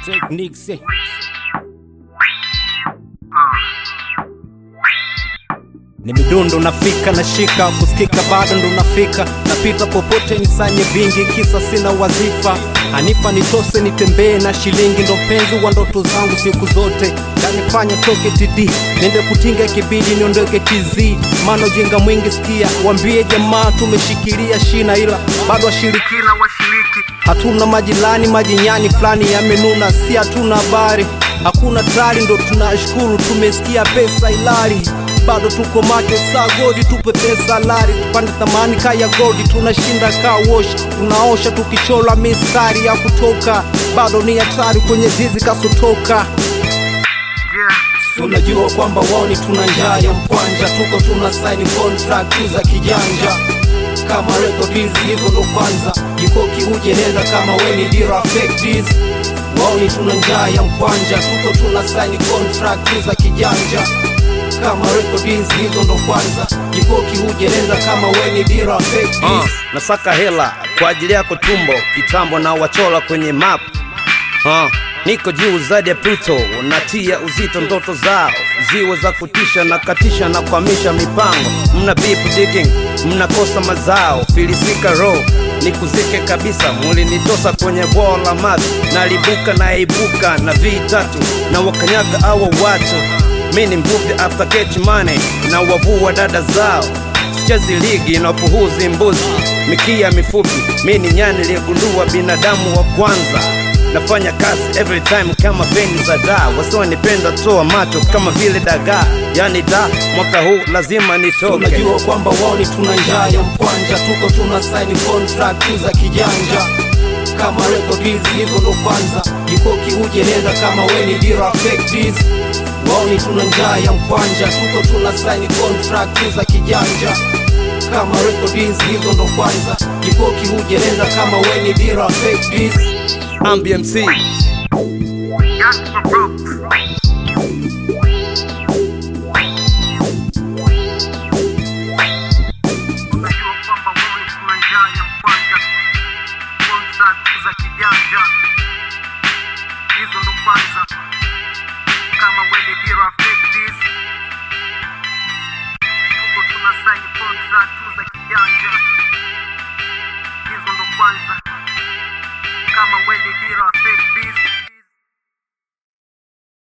Techniques. eh. Ni midundo nafika nashika kusikika bado ndo nafika napita popote nisanye vingi kisa sina wazifa hanifa nitose nitembee na shilingi ndo mpenzi wa ndoto zangu siku zote kanifanya toke td nende kutinga kibidi niondoke tz maana ujinga mwingi sikia wambie jamaa tumeshikilia shina ila bado washirikina washiriki hatuna majirani majinyani fulani yamenuna si hatuna habari hakuna tari ndo tunashukuru tumesikia pesa ilari bado tuko macho saa godi tupe pesa lari tupande thamani kaya godi tunashinda kaa wosh tunaosha tukichola mistari ya kutoka bado ni hatari kwenye zizi kasotoka tunajua kwamba woni tuna njaa ya mkwanja tuko tuna saini contract za kijanja kama record hizi hizo ndo kwanza jikoki uje nenda kama weni dira fake this waoni tuna njaa ya mkwanja tuko tuna saini contract za kijanja kama record hizi hizo ndo kwanza jikoki uje nenda kama weni dira fake this uh, nasaka hela kwa ajili yako tumbo kitambo na wachola kwenye map uh, niko juu zaidi ya Pluto natia uzito ndoto zao ziwe za kutisha na katisha na kuhamisha mipango mna beep digging mnakosa mazao filisika roho nikuzike kabisa mulinitosa kwenye bwawa la maji nalibuka naibuka na vitatu na wakanyaga awa watu mi ni mvuvi after catch money na wavua dada zao sichezi ligi na puhuzi mbuzi mikia mifupi mi ni nyani liyegundua binadamu wa kwanza nafanya kazi every time kama feni za daa wasionipenda toa macho kama vile dagaa yani da mwaka huu lazima nitoke tunajua kwamba woni tuna njaa ya mkwanja tuko tuna saini contract za kijanja kama record hizi hizo ndo kwanza jikoki uje nenda kama weni dira fake this waoni tuna njaa ya mkwanja tuko tuna saini contract za kijanja kama record hizi hizo ndo kwanza jikoki uje nenda kama weni dira fake this ambmc Just for group.